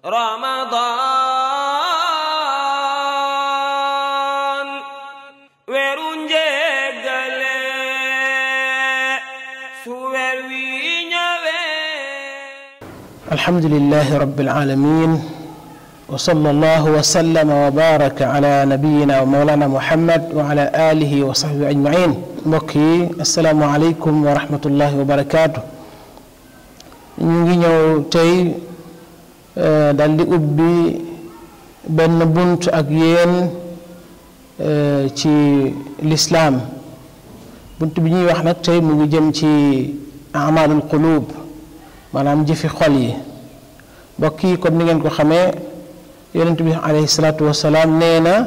Ramadan weeru njéggale su weer wi ñëwee alhamdulilahi rabbil alamin wa sallallahu wa sallama wa baraka ala nabiyina wa mawlana muhammad wa ala alihi wa sahbihi ajmain mbokk yi asalaamu aleykum wa rahmatullahi wa barakaatu ñu ngi ñëw tey dal di ubbi benn bunt ak yéen ci lislaam bunt bi ñuy wax nag tey mu ngi jëm ci amalul qulub maanaam jëfi xol yi mbokk yi comme ni ngeen ko xamee yonent bi alayhi salaatu wasalaam nee na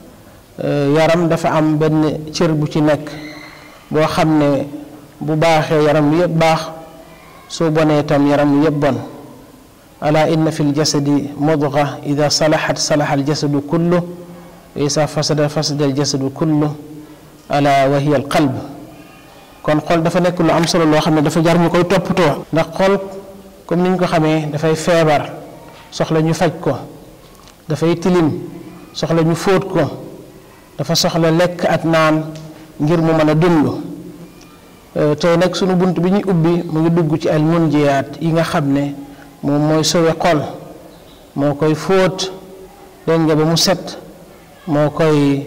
yaram dafa am benn cër bu ci nekk boo xam ne bu baaxee yaram wi yëpp baax soo bonee tam yaram wi yëpp bon ala inna fi ljasadi mudga ida salaxat salaxa aljasadu kullu wa isa fasada fasada aljasadu kullu ala wa hiya alqalb kon xol dafa nekk lu am solo loo xam ne dafa jar ñu koy toppatoo ndax xol comme ni ñu ko xamee dafay feebar soxla ñu faj ko dafay tilim soxla ñu fóot ko dafa soxla lekk ak naan ngir mu mën a dund tey nag sunu bunt bi ñuy ubbi mu ngi dugg ci al munjiyaat yi nga xam ne moom mooy sowe xol moo koy fóot dégg nga ba mu set moo koy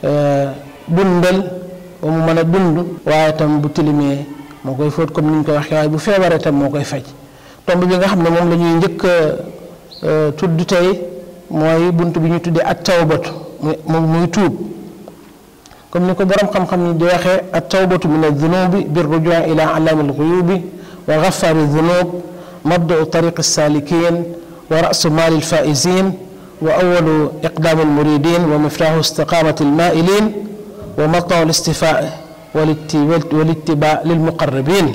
dundal ba mu mën a dund waaye tam bu tilimee moo koy fóot comme ni ñu koy waxee waaye bu feebaree tam moo koy faj tomb bi nga xam ne moom la ñuy njëkk a tudd tey mooy bunt bi ñu tuddee at tawbatu muy muy tuub comme ni ko borom xam-xam ni di waxee at tawbatu min addunubi bir rujuu ila alaami alxuyubi wa gafari dunub mabdau tariqi saalikin wa rasu maali alfaizin wa awalu iqdaami almuridin wa miftaahu istiqaamati almailin wa matau listifaa walittiba lilmuqarrabin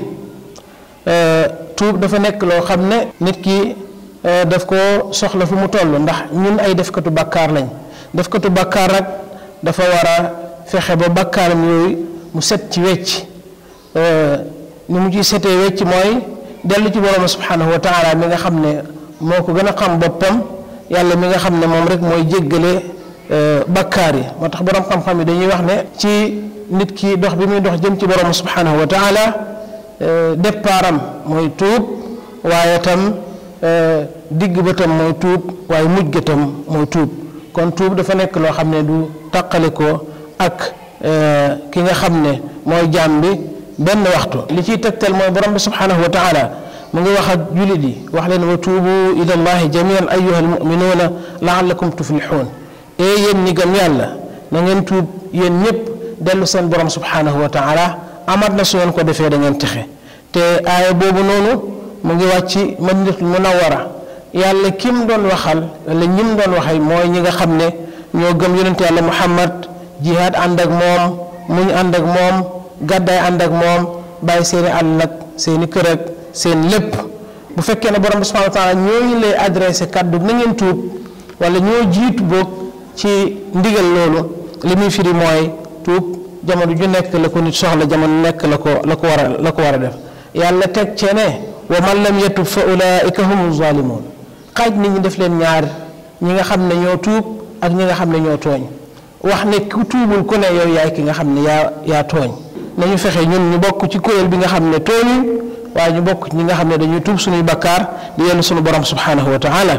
tuub dafa nekk loo xam ne nit ki daf ko soxla fu mu toll ndax ñun ay defkatu bàkkaar lañ defkatu bàkkaar nag dafa war a fexe ba bàkkaaram yooyu mu set ci wecc ni mu ciy setee wecc mooy dellu ci borom subhanahu wa taala mi nga xam ne moo ko gën a xam boppam yàlla mi nga xam ne moom rek mooy jéggale bàkkaar yi moo tax borom xam-xam yi dañuy wax ne ci nit ki dox bi muy dox jëm ci borom subhanahu wa taala départam mooy tuub waaye tam digg ba tam mooy tuub waaye mujj ga tam mooy tuub kon tuub dafa nekk loo xam ne du taqale ko ak ki nga xam ne mooy jaam bi benn waxtu li ciy tegtal mooy borom bi subhanahu wa taala mu ngi wax ak jullit yi wax leen wa tuubu ila allahi jamian ayuha almuminuuna laallakum tuflixuun ee yéen ñi gëm yàlla na ngeen tuub yéen ñëpp dellu seen borom subhanahu wa taala amat na su ngeen ko defee da ngeen texe te aaya boobu noonu mu ngi wàcc madinatul munawara yàlla kim doon waxal wala ñim doon waxay mooy ñi nga xam ne ñoo gëm yonent yàlla muhammad jihaad ànd ak moom muñ ànd ak moom gàddaay ànd ak moom bàyyi seeni àll ak seeni kër ak seen lépp bu fekkee ne borom bi subhanahu wa taala ñooñu lay adressé kàddu na ngeen tuub wala ñoo jiitu boog ci ndigal loolu li muy firi mooy tuub jamono ju nekk la ko nit soxla jamono nekk la ko la ko war a la ko war a def yàlla teg cee ne wa man lam yatub fa ulaika humu zalimun xaaj nit ñi def leen ñaar ñi nga xam ne ñoo tuub ak ñi nga xam ne ñoo tooñ wax ne ku tuubul ku ne yow yaay ki nga xam ne yaa yaa tooñ nañu fexe ñun ñu bokk ci kuréel bi nga xam ne tooñuñ waaye ñu bokk ñi nga xam ne dañuy tuub suñuy bakkaar di yellu suñu borom subhanahu wa taala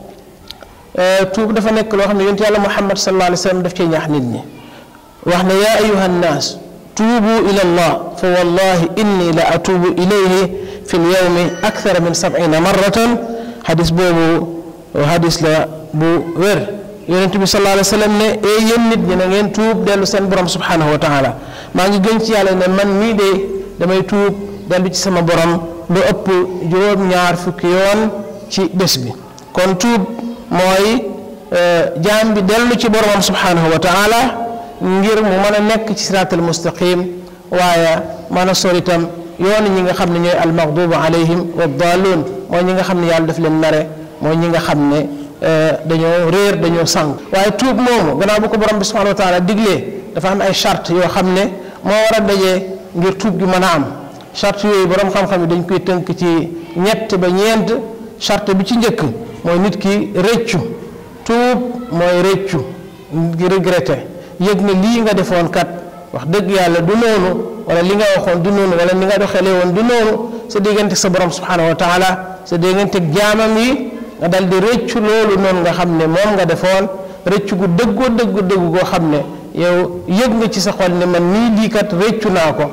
tuub dafa nekk loo xam ne yonent yàlla muhammad sallallahu alayhi wa sallam daf cee ñaax nit ñi wax ne yaa ayuha nnaas tuubu ila allah fa wallahi inni la atuubu ilayhi fi lyawmi akthara min sab'ina marratan xadis boobu xadis la bu wér yonent bi sallallahu alayhi wa sallam ne ee yéen nit ñi na ngeen tuub dellu seen borom subhanahu wa taala maa ngi gën ci yàlla ne man mii de damay tuub dellu ci sama borom lu ëpp juróom-ñaar fukki yoon ci bés bi kon tuub mooy jaam bi dellu ci boromam subhanahu wa taala ngir mu mën a nekk ci siraatal mustaqim waaye mën a sori itam yoon ñi nga xam ne ñooy almaghdubu alayhim wa daalluun mooy ñi nga xam ne yàlla daf leen mere mooy ñi nga xam ne dañoo réer dañoo sànq waaye tuub moomu gannaaw bu ko borom bi subhanahu wa taala diglee dafa am ay charte yoo xam ne moo war a dajee ngir tuub gi mën a am charte yooyu borom xam-xam yi dañ koy tënk ci ñett ba ñeent charte bi ci njëkk mooy nit ki rëccu tuub mooy rëccu nit ki regretté yëg ne lii nga defoon kat wax dëgg yàlla du noonu wala li nga waxoon du noonu wala ni nga doxalee woon du noonu sa diggante sa borom subhanahu wa taala sa diggante jaamam yi nga dal di rëccu loolu noonu nga xam ne moom nga defoon rëccu gu dëggoo dëggu dëggu goo xam ne yow yëg nga ci sa xol ne man nii lii kat rëccu naa ko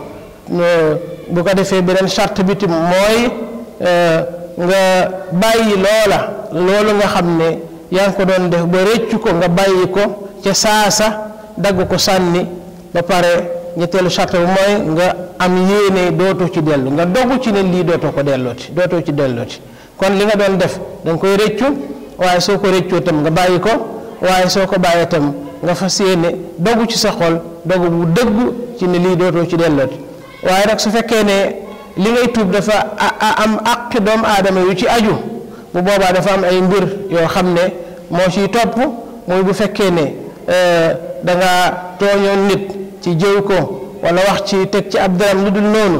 bu ko defee beneen charte bi tam mooy nga bàyyi loola loolu nga xam ne yaa ngi ko doon def ba rëccu ko nga bàyyi ko ca saasa dagg ko sànni ba pare ñetteelu charte bi mooy nga am yéene dootoo ci dellu nga dogu ci ne lii dootoo ko dellooti dootoo ci dellooti kon li nga doon def da nga koy rëccu waaye soo ko rëccoo tam nga bàyyi ko waaye soo ko bàyyee tam nga fas yéene dogu ci sa xol dogu bu dëggu ci ne lii dootoo ci dellooti waaye nag su fekkee ne li ngay tuub dafa am àqi doomu aadama yu ci aju bu boobaa dafa am ay mbir yoo xam ne moo ciy topp muy bu fekkee ne da nga tooñoon nit ci jëw ko wala wax ci teg ci ab daram lu dul noonu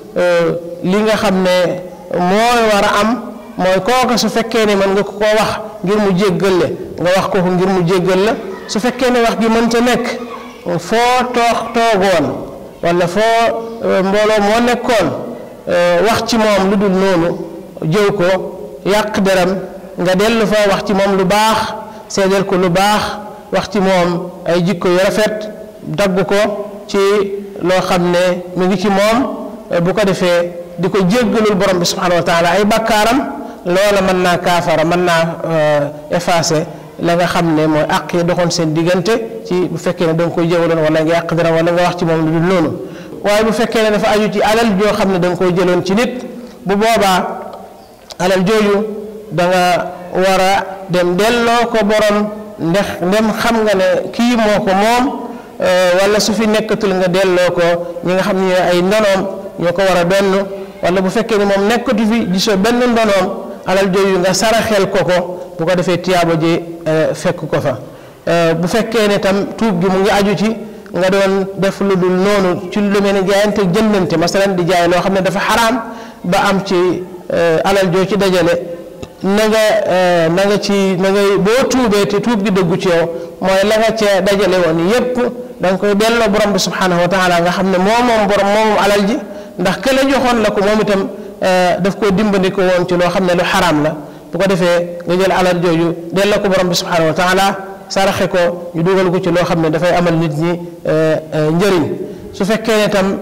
li nga xam ne mooy war a am mooy kooka su fekkee ne mën nga ko koo wax ngir mu jéggal la nga wax ko ngir mu jéggal la su fekkee ne wax gi mënta nekk foo toox toogoon wala foo mbooloo moo nekkoon wax ci moom lu dul noonu jëw ko yàq deram nga dellu fa wax ci moom lu baax seedeel ko lu baax wax ci moom ay jikko yu rafet dagg ko ci loo xam ne mu ngi ci moom bu ko defee di ko jéggalul borom bi subhanahu wa taala ay bakkaaram loola mën naa kaafara mën naa effacer la nga xam ne mooy àq yi doxoon seen diggante ci bu fekkee ne da nga koy jëwaloon wala nga yàq dara wala nga wax ci moom lu dul noonu waaye bu fekkee ne dafa aju ci alal joo xam ne da nga koy jëloon ci nit bu boobaa alal jooju da nga war a dem delloo ko borom ndax ndem xam nga ne kii moo ko moom wala su fi nekkatul nga delloo ko ñi nga xam ne ay ndonoom ñoo ko war a donn wala bu fekkee ne moom nekkatu fi gisoo benn ndonoom alal jooju nga saraxel ko ko bu ko defee tiyaaba ji fekk ko fa bu fekkee ne tam tuub gi mu ngi aju ci nga doon def lu dul noonu ci lu mel ne jaayante jëndante masalan di jaay loo xam ne dafa xaraam ba am ci alal joo ci dajale na nga na nga ci na ngay boo tuubee te tuub gi dëggu ci yow mooy la nga ca dajale woon yépp da nga koy delloo borom bi subhanahu wa taala nga xam ne moo moom borom moomu alal ji ndax ke la joxoon la ko moom itam daf koo dimbandi ko woon ci loo xam ne lu xaraam la bu ko defee nga jël alal jooju delloo ko borom bi subhanahu wa taala saraxe ko ñu dugal ko ci loo xam ne dafay amal nit ñi njëriñ su fekkee ne tam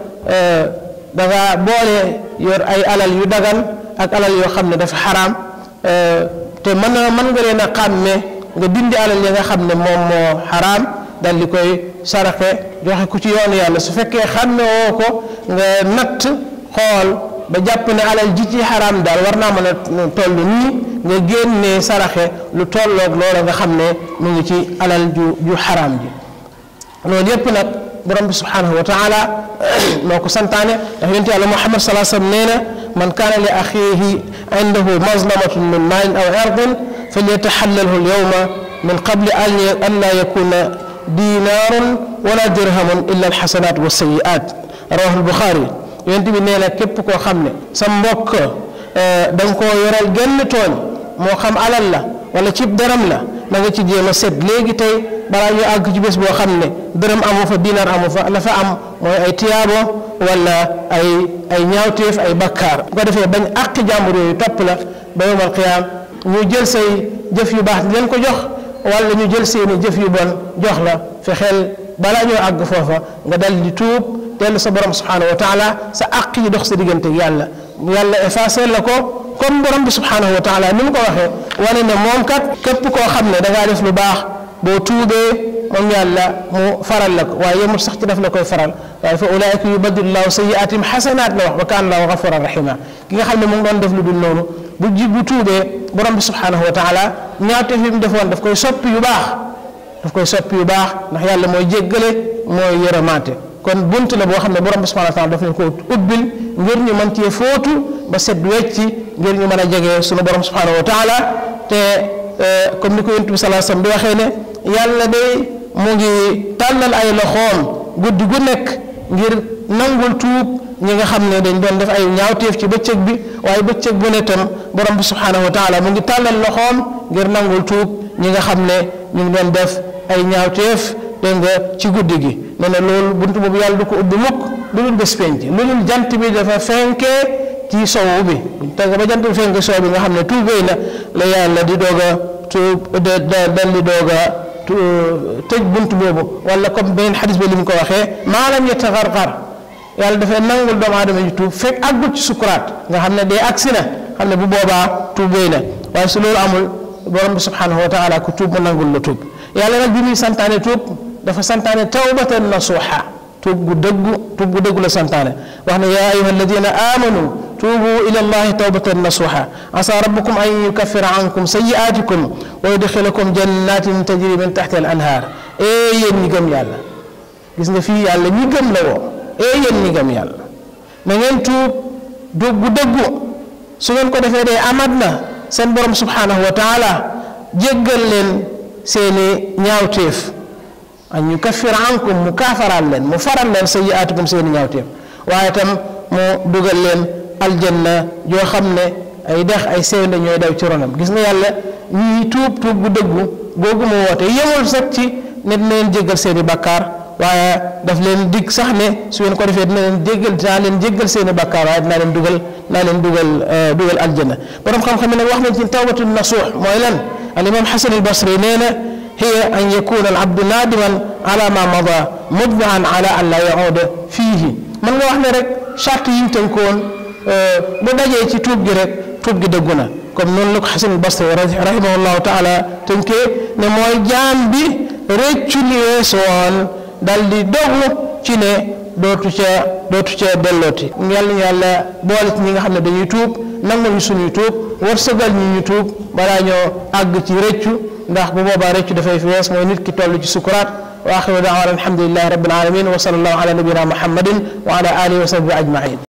da nga boole yor ay alal yu dagan ak alal yoo xam ne dafa xaraam te mën a mën nga leen a xàmme nga dindi alal yi nga xam ne moom moo xaraam dal di koy saraxe joxe ko ci yoonu yàlla su fekkee xàmme woo ko nga natt xool ba jàpp ne alal ji ci xaraam daal war naa mën a toll nii nga génnee saraxe lu tolloog loola nga xam ne mu ngi ci alal ju ju xaraam ji loolu yépp nag borom bi subhanahu wa taala moo ko santaane ndax yonent yàlla muhammad salaa sallam nee na man kaana li axiihi indahu mazlamatun min maalin aw ardin falyataxallalhu alyawma min qabli an laa yakuna dinaarun wala dirhamun illa alxasanat wa sayiat rawahu albuxaari yonent bi nee na képp koo xam ne sa mbokk da nga koo yoral genn tooñ moo xam alal la wala cib daram la na nga ci jéem a set léegi tey balaa ñu àgg ci bés boo xam ne dërëm amu fa dinaar amu fa la fa am mooy ay tiyaabo wala ay ay ñaawteef ay bakkaar bu ko defee bañ àqi jàmbur yooyu topp la ba yowmal qiyaam ñu jël say jëf yu baax di leen ko jox wala ñu jël seeni jëf yu bon jox la fexeel balaa ñoo àgg foofa nga dal di tuub dellu sa borom subhanahu wa taala sa àq yi dox sa diggante yàlla yàlla effacé la ko comme borom bi subhanahu wa taala ni mu ko waxee wane ne moom kat képp koo xam ne da ngaa def lu baax boo tuubee moom yàlla mu faral la ko waaye yemul sax ci daf la koy faral waaye fa ulaayika yubaddilu llahu sayiatim xasanaat la wax wa kaana llahu gafuran rahima ki nga xam ne mu ngi doon def lu dul noonu bu ji bu tuubee borom bi subhanahu wa taala ñaawte fi mu defoon daf koy soppi yu baax daf koy soppi yu baax ndax yàlla mooy jéggale mooy yërëmaate kon bunt la boo xam ne borom bi subhanahu wa taala daf leen ko ubbil ngir ñu mën cee fóotu ba set wecci ngir ñu mën a jege sunu borom subhanahu wa taala te comme ni ko yonent bi salaa sallam di waxee ne yàlla day mu ngi tàllal ay loxoom guddi gu nekk ngir nangul tuub ñi nga xam ne dañ doon def ay ñaawteef ci bëccëg bi waaye bëccëg bu ne tam borom bi subhanahu wa taala mu ngi tàllal loxoom ngir nangul tuub ñi nga xam ne ñu ngi doon def ay ñaawteef dégg nga ci guddi gi nee na loolu buntu boobu yàlla du ko ubbi mukk lu dul bés penc lu dul jant bi dafa fenkee ci sowu bi buñ teg ba jant bi fenkee sow bi nga xam ne tuubéy na la yàlla di doog a tuub dal di doog a tëj buntu boobu wala comme beneen xadis ba li mu ko waxee maalam yataxarxar yàlla dafay nangul doomu aadama ji tuub fekk àggul ci sukuraat nga xam ne dee agsi na xam ne bu boobaa tuubéy na waaye su loolu amul borom bi subhanahu wa taala ku tuub mu nangul la tuub yàlla nag bi muy santaane tuub dafa santaane tawbatan nasuha tuub gu dëggu tuub gu dëggu la santaane wax ne yaa ayuha alladina amanu tuubu ila allahi tawbatan nasuha asa rabbukum an yukaffira ankum sayiatikum wa yudxilakum jannatin tajri min taxti al anhaar ee yéen ñi gëm yàlla gis nga fii yàlla ñi gëm la woo ee yéen ñi gëm yàlla na ngeen tuub tuub gu dëggu su ngeen ko defee dee amat na seen borom subhanahu wa taala jéggal leen seeni ñaawteef an yukaffir ankum mu kaafaraal leen mu faral leen sayyi'aatikum seeni ñaawteef waaye tam mu dugal leen aljanna joo xam ne ay dex ay sewnde ñooy daw ci ronam gis nga yàlla ñii tuub tuub bu dëggu googu mu woote yemul sax ci ne dina leen jéggal seeni bakkaar waaye daf leen dig sax ne su ngeen ko defee dina leen jéggal dinaa leen jéggal seeni bakkaar waaye dinaa leen dugal dinaa leen dugal dugal aljanna borom xam-xam ne nag wax nañ ci tawbatu nasuux mooy lan al imam xasan al basri nee na hiya an yakuna al abdu naadiman ala ma mada mudbian ala an la yauda fiihi mën nga wax ne rek charte yi ñu tënkoon bu dajee ci tuub gi rek tuub gi dëggu na comme noonu la ko xasan al basri rahimahullahu taala tënkee ne mooy jaam bi réccu li weesu woon dal di dogu ci ne dootu ca dootu ca dellooti yàlla ñu yàlla boole ci ñi nga xam ne dañuy tuub nangu ñu suñuy tuub wërsëgal ñi ñu tuub balaa ñoo àgg ci rëccu ndax bu boobaa rëccu dafay fi wees mooy nit ki toll ci sukuraat wa axiru daawana alhamdulillahi rabbil alamin wa sallallahu ala nabina muhammadin wa ala alihi wa sahbihi ajmain